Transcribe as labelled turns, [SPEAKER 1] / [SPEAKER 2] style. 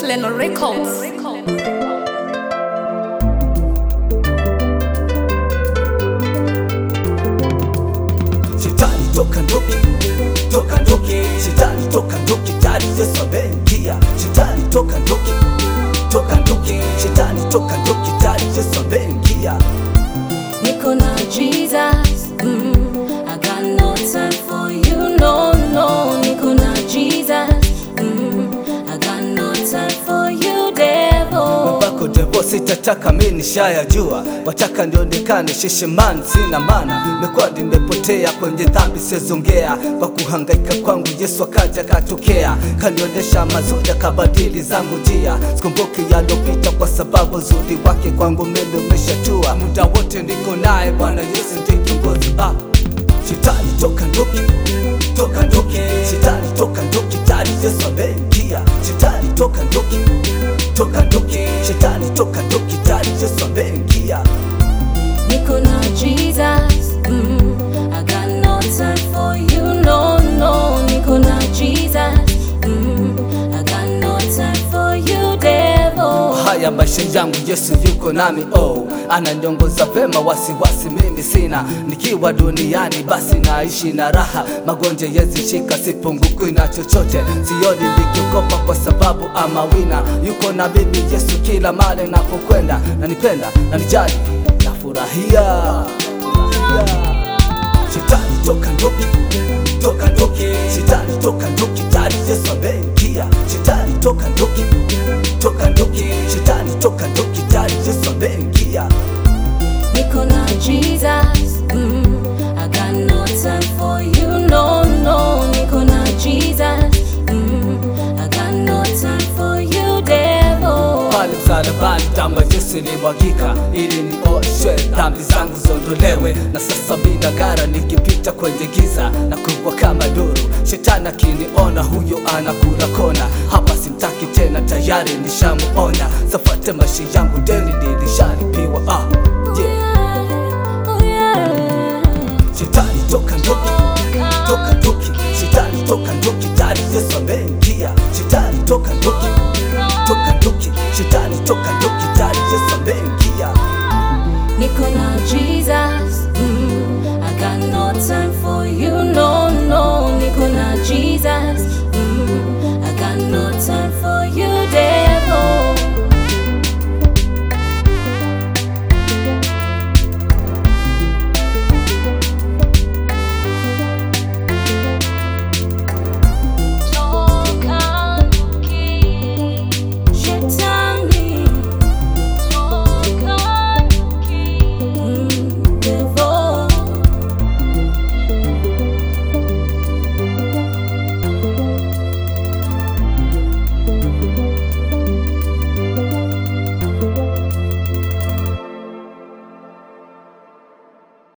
[SPEAKER 1] Leno Records.
[SPEAKER 2] Shetani toka nduki, toka nduki, shetani toka nduki, tayari Yesu ameingia. Shetani toka nduki, toka nduki, shetani toka nduki, tayari Yesu ameingia.
[SPEAKER 3] Niko na Jesus, mm, I got no time for you, no, no. Niko na Jesus, mm, I got no time for you, devil.
[SPEAKER 2] Bako devo sitataka mi nishayajua, wataka nionekane shesheman, sina maana, mekuwa nimepotea kwenye dhambi sezongea, kwa kuhangaika kwangu Yesu akaja katokea, kanionyesha mazuri akabadili zangu njia, sikumbuki yalopita kwa sababu uzuri wake kwangu mimi umeshatua, muda wote niko naye Bwana Yesu ndiye kiongozi ah. Shetani toka nduki, toka nduki, shetani toka nduki, tayari Yesu ameingia. Shetani toka nduki, toka nduki, shetani toka nduki, tayari Yesu ameingia.
[SPEAKER 3] Niko na Jesus, mm, I got no time for you, no, no. Niko na Jesus, mm, I got no time for you, devil.
[SPEAKER 2] Haya maisha yangu Yesu yuko nami, oh, ananiongoza vema, wasiwasi mimi sina. Nikiwa duniani basi naishi na raha, magonjwa yazishika, sipungukwi na chochote, sioni nikiogopa kwa sababu ama wina yuko na mimi Yesu kila mara napokwenda, nanipenda, nanijali, nafurahia Shetani toka nduki, toka nduki, shetani toka nduki, tayari Yesu ameingia. Shetani toka nduki, toka nduki, shetani toka nduki, tayari Yesu ameingia.
[SPEAKER 3] Niko na Jesus, mm, I got no time for you, no, no. Niko na Jesus, mm, I got no time for you, devil.
[SPEAKER 2] Pale msalabani damu ya Yesu ilimwagika ili nioshwe dhambi zangu ziondolewe, na sasa mina gara nikipita kwenye giza na kubwa kama duru. Shetani akiniona huyo anakula kona, hapa simtaki tena, tayari nishamuona. Safate maisha yangu deni nilishalipiwa ah, yeah.
[SPEAKER 3] Oh, yeah.
[SPEAKER 2] Shetani toka nduki, toka nduki, shetani toka nduki, tayari Yesu ameingia. Shetani toka nduki, toka nduki, shetani toka nduki, tayari Yesu ameingia.
[SPEAKER 3] Niko na Jesus,